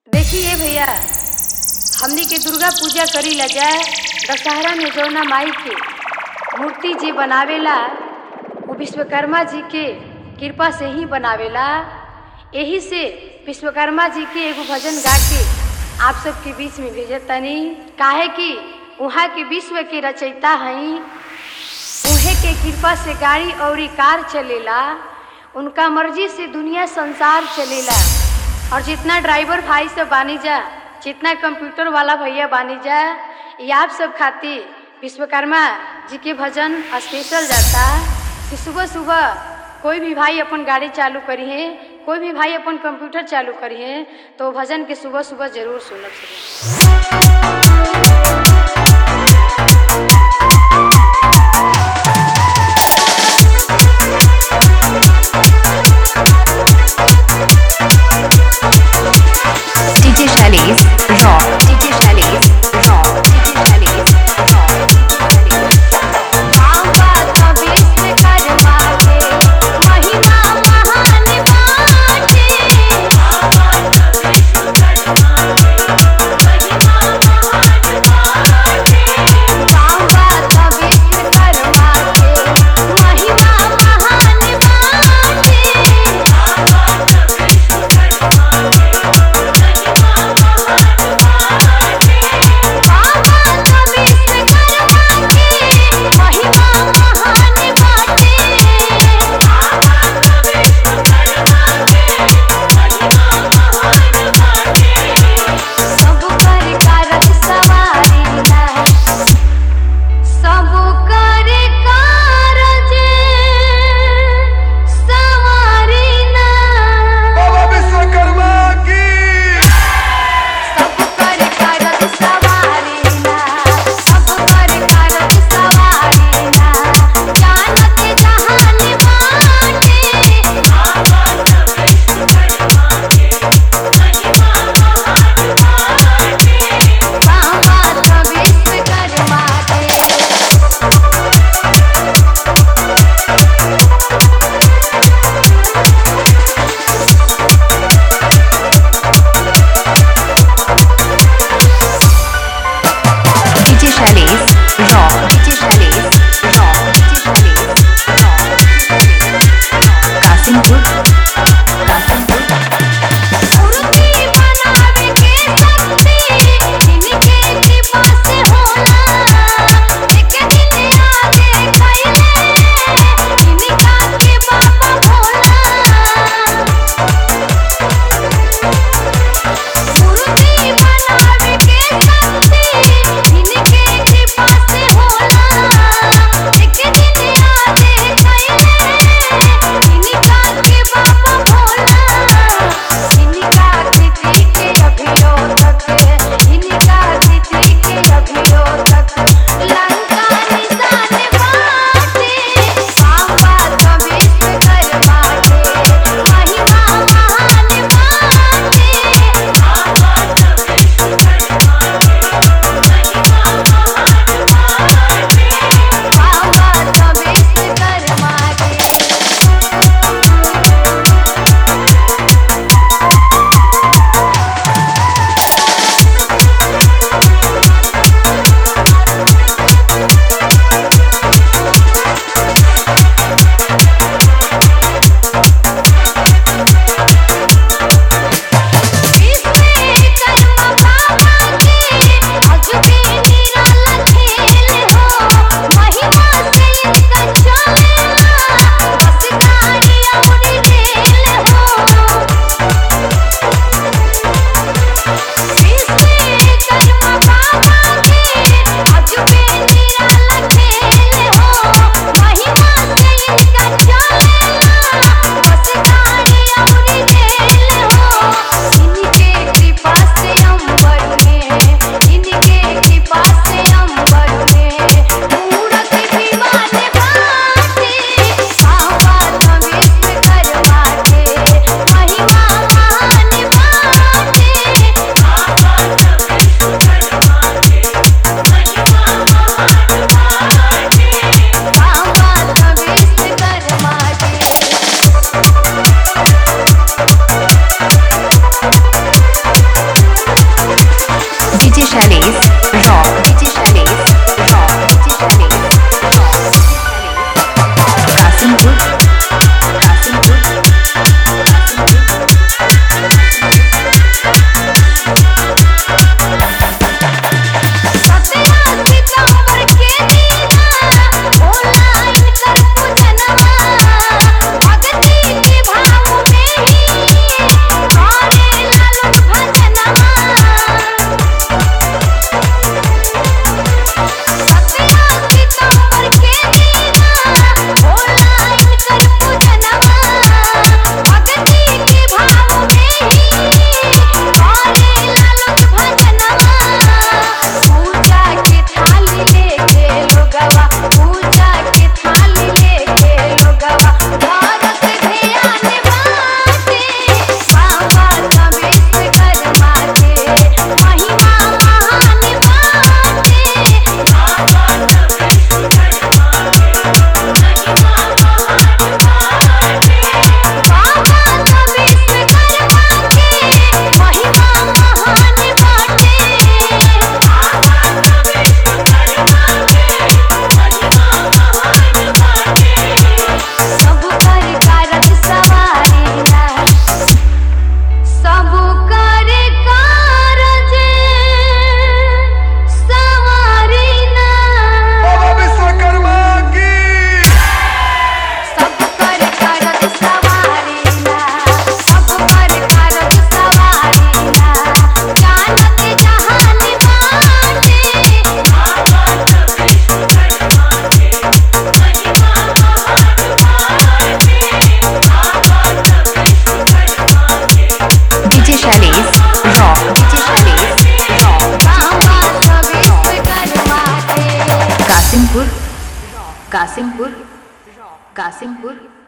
देखिए भैया हमनी के दुर्गा पूजा करी ला जाए दशहरा में जौना माई के मूर्ति जी बनावेला वो विश्वकर्मा जी के कृपा से ही बनावेला यही से विश्वकर्मा जी के एगो भजन गा के आप सबके बीच में भेजत तनी काहे कि वहाँ के विश्व के रचयिता हई उहे के कृपा से गाड़ी और कार चलेला उनका मर्जी से दुनिया संसार चलेला और जितना ड्राइवर भाई सब बानी जा जितना कंप्यूटर वाला भैया बानी जा ये आप सब खातिर विश्वकर्मा जी के भजन स्पेशल जाता कि सुबह सुबह कोई भी भाई अपन गाड़ी चालू करी है कोई भी भाई अपन कंप्यूटर चालू करी है तो भजन के सुबह सुबह जरूर सुनब सके DJ Shailesh Raw. DJ Shailesh Raw. DJ Shailesh Raw. महिमा महान बाटे कासिमपुर कासिमपुर कासिमपुर